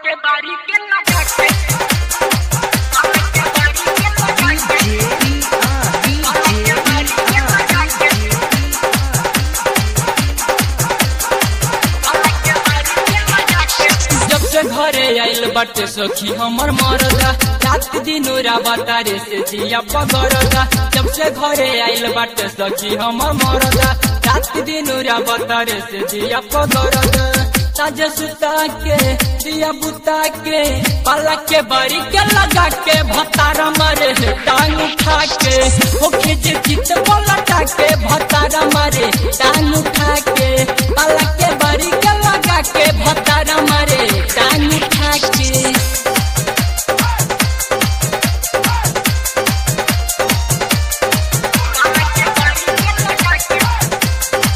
के बारी के लगा के अलग के बारी के लगा के अलग के बारी के लगा के अलग के बारी के लगा के जब से घरे आइल बाटे सखी हमर मरदा रात दिन राबता रे से जिया पगरदा जब से घरे आइल बाटे सखी हमर मरदा रात दिन राबता रे से जिया पगरदा ताजे सुता के दिया बुता के पाला के बड़ी के लगा के भतारा मारे है टांग उठा के हो खींच चित पलटा के भतारा मारे टांग उठा के पाला के बड़ी के लगा के भतारा मारे टांग उठा के अलग के बारी के लगा के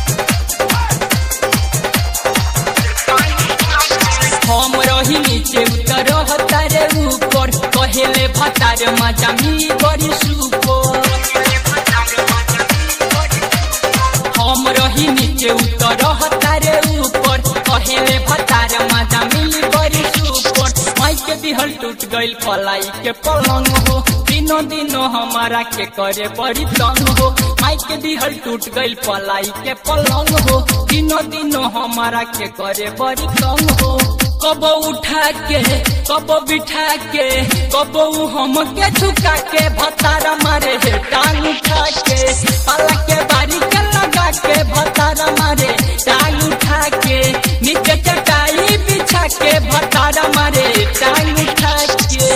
हम रही नीचे उतर हतारे ऊपर कहेले भतार मजा मिली बड़ी सुपर हम रही नीचे उतर हतारे ऊपर कहेले भतार मजा मिली बड़ी सुपर माई के दिहल टूट गइल पलाई के पलंग हो दिनों दिनों हमारा के करे बड़ी तंग हो माई के दिहल टूट गइल पलाई के पलंग हो दिनों दिनों हमारा के करे बड़ी तंग हो कब उठा के कब बिठा के कब हम के झुका के भतारा मारे है टांग उठा के पाला के बारी के लगा के भतारा मारे टांग उठा के नीचे चटाई बिछा के भतारा मारे टांग उठा के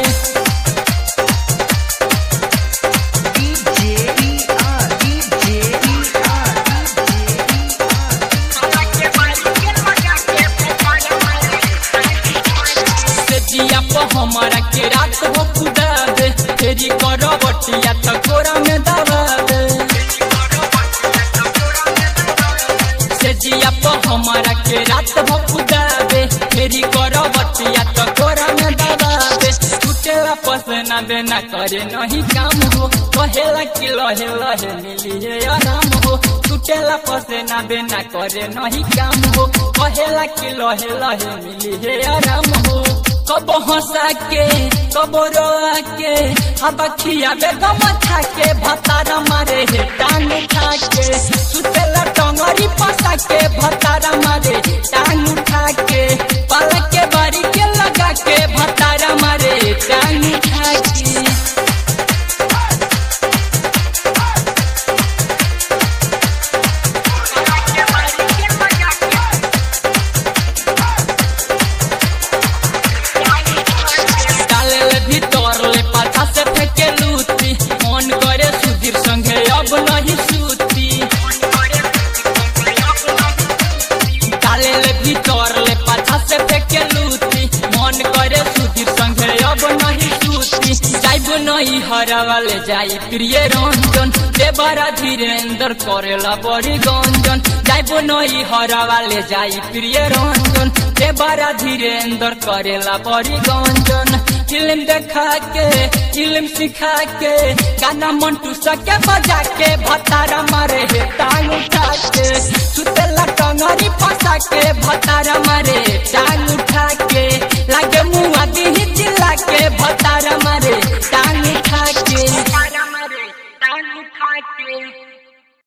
अलग के बारी के लगा के फटाया मारे से जिया पर हमारा के रात हो खुदा दे तेरी करो बटिया तो कोरा में दबा दे से जिया पर हमारा के रात हो खुदा दे तेरी करो बटिया तो कोरा में दबा दे टूटेला पसना देना करे नहीं काम हो कहेला कि लहे लहे मिली है आराम हो टूटेला पसना देना करे नहीं काम हो कहेला कि लहे लहे मिली है आराम हो कब हंसा के कब रोआ के हवा खियाबे गमछा के भतारा मारे हे टांग उठा के सुतेला टंगरी पसा के भतारा मारे टांग उठा के पलक के बारी के लगा के भतारा मारे टांग उठा के अलग के बारी के लगा के डाले ले भीतर ले पाछा से फेंके लूटी मन करे सुधीर संगे अब नहीं सूती डाले ले भीतर ले पाछा से फेंके लूटी मन करे सुधीर संगे अब नहीं सूती जाइब नहीं हरा वाले जाई प्रिय रंजन देवरा धीरेन्द्र करेला बड़ी गंजन जाइब नहीं हरा वाले जाई प्रिय रंजन देवरा धीरेन्द्र करेला बड़ी गंजन फिल्म देखा के फिल्म सिखा के गाना मंटू सके बजा के भतारा मारे हे टांग उठा के सुतेला टंगरी फंसा के भतारा मारे टांग उठा